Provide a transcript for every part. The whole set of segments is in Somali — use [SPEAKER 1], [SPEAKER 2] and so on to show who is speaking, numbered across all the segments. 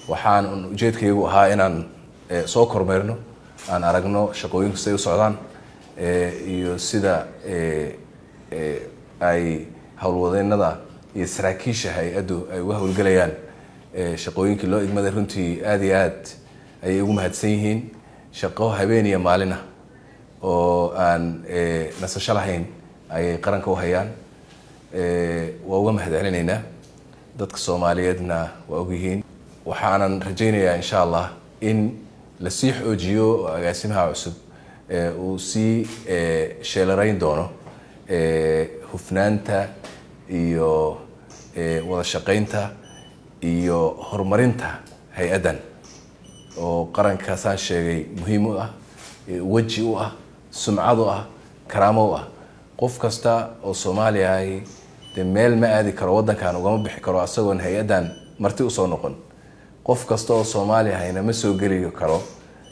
[SPEAKER 1] waxaan un ujeedkaygu ahaa inaan soo kormeerno aan aragno shaqooyinku siday u socdaan iyo sida ay howlwadeennada iyo saraakiisha hay-addu ay uga howlgelayaan shaqooyinkii loo igmaday runtii aada iyo aad ayay ugu mahadsan yihiin shaqo habeen iyo maalin ah oo aan nasasho lahayn ayay qaranka u hayaan waa uga mahad celinaynaa dadka soomaaliyeedna waa ogyihiin waxaanan rajaynayaa insha allah in lasii xoojiyo agaasimaha cusub uu sii sheelarayn doono hufnaanta iyo wada shaqaynta iyo horumarinta hay-addan oo qarankaasaan sheegay muhiim u ah weji u ah sumcad u ah karaamo u ah qof kasta oo soomaaliya ahi dee meel ma aadi karo waddankan ugama bixi karo asagoon hay-addan marti usoo noqon qof kasta oo soomaaliya ahayna ma soo geli karo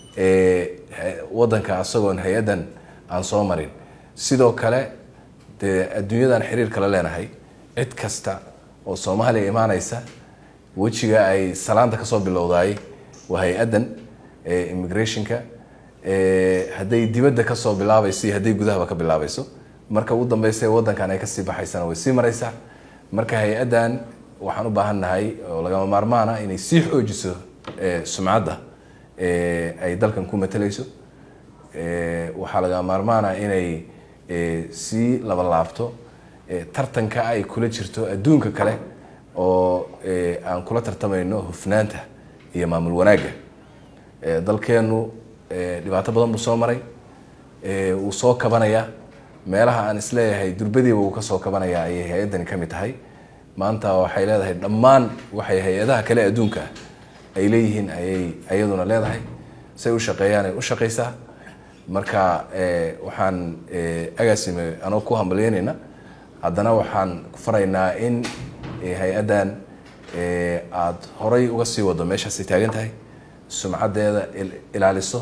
[SPEAKER 1] waddanka asagoon hay-addan aan soo marin sidoo kale dee adduunyadan xiriir kala leenahay cid kasta oo soomaaliya imaanaysa wejiga ay salaanta kasoo bilowdaay waa hay-addan immigrationka hadday dibadda kasoo bilaabayso iyo hadday gudahaba ka bilaabayso marka ugu dambeysa waddankan ay kasii baxaysana way sii maraysaa marka hay-addan waxaan u baahan nahay oo lagama maarmaana inay sii xoojiso sumcadda ay dalkan ku matalayso waxaa lagama maarmaana inay sii labalaabto tartanka ay kula jirto adduunka kale oo aan kula tartamayno hufnaanta iyo maamul wanaagga dalkeennu dhibaato badan buu soo maray wuu soo kabanayaa meelaha aan isleeyahay durbadiiba uu ka soo kabanayaa ayay hay-addani ka mid tahay maanta waxay leedahay dhammaan waxay hay-adaha kale adduunka ay leeyihiin ayay ayaduna leedahay say u shaqeeyaan ay u shaqaysaa marka waxaan agaasime anoo ku hambalyeynayna haddana waxaan ku faraynaa in hay-addan aada horay uga sii wado meeshaasay taagan tahay sumcaddeeda ilaaliso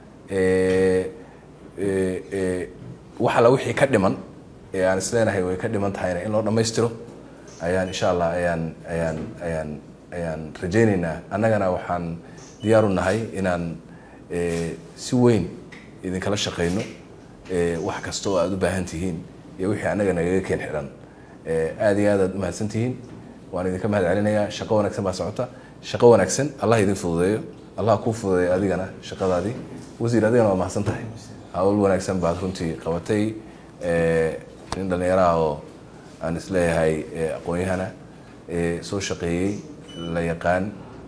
[SPEAKER 1] wax alla wixii ka dhiman ee aan isleenahay way ka dhiman tahayna in loo dhammaystiro ayaan insha allah ayaan ayaan ayaan ayaan rajaynaynaa annagana waxaan diyaar u nahay inaan si weyn idinkala shaqayno wax kasta oo aada u baahan tihiin iyo wixii annaga nagaga keen xidhan aada iyo aad aad umahadsan tihiin waan idinka mahad celinayaa shaqo wanaagsan baa socota shaqo wanaagsan allah idin fududeeyo allah kuu fududeeyo adigana shaqadaadii wasiir adigana waa mahadsan tahay hawl wanaagsan baad runtii qabatay nin dhallinyaraha oo aan isleeyahay aqoon-yahana soo shaqeeyey la yaqaan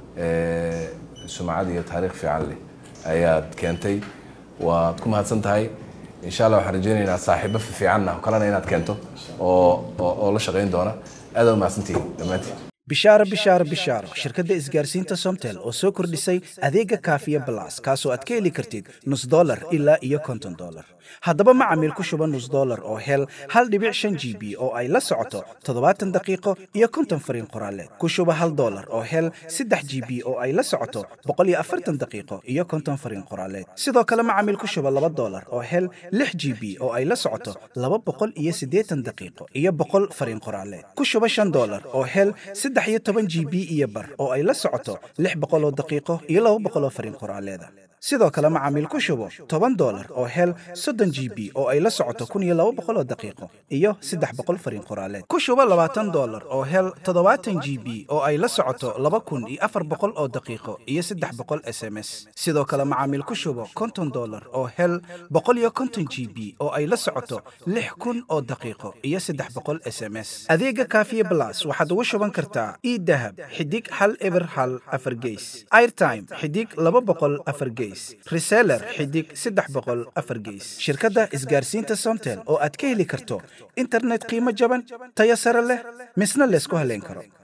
[SPEAKER 1] sumcad iyo taariikh fiican leh ayaad keentay waad ku mahadsan tahay insha allah waxaan rajeynaynaa saaxiibo fiicanna kalena inaad keento oo oo la shaqayn doona aada umahadsantihiin dhammaantiin
[SPEAKER 2] bishaaro bishaaro bishaaro shirkadda isgaarsiinta somtel oo soo kordhisay adeega kaafiya balas kaasoo aad ka heli kartid nus dolar ilaa iyo konton dolar haddaba macamiil ku shuba nus dolar oo hel hal dhibic shan g b oo ay la socoto toddobaatan daqiiqo iyo konton fariin qoraaleed ku shuba hal dolar oo hel saddex g b oo ay la socoto boqol iyo afartan daqiiqo iyo konton fariin qoraaleed sidoo kale macamiil ku shuba laba dolar oo hel lix g b oo ay la socoto laba boqol iyo siddeetan daqiiqo iyo boqol fariin qoraaleed ku shuba shan dolar oo hel saddex iyo toban g b iyo bar oo ay la socoto lix boqol oo daqiiqo iyo laba boqol oo fariin qoraaleeda sidoo kale macaamiil ku shubo toban dolar oo hel soddon g b oo ay la socoto kun iyo laba boqol oo daqiiqo iyo saddex boqol fariin qoraaleed ku shubo labaatan dolar oo hel toddobaatan g b oo ay la socoto laba kun iyo afar boqol oo daqiiqo iyo saddex boqol s m s sidoo kale macaamiil ku shubo konton dolar oo hel boqol iyo konton g b oo ay la socoto lix kun oo daqiiqo iyo saddex boqol s m s adeega kaafiye blas waxaad ugu shuban kartaa idahab xidig hal eber hal afar geys airtime xidig laba boqol afar geys reseller xidig saddex boqol afar geys shirkadda isgaarsiinta somtel oo aad ka heli karto internet qiimo jaban tayo sare leh misna laysku haleyn karo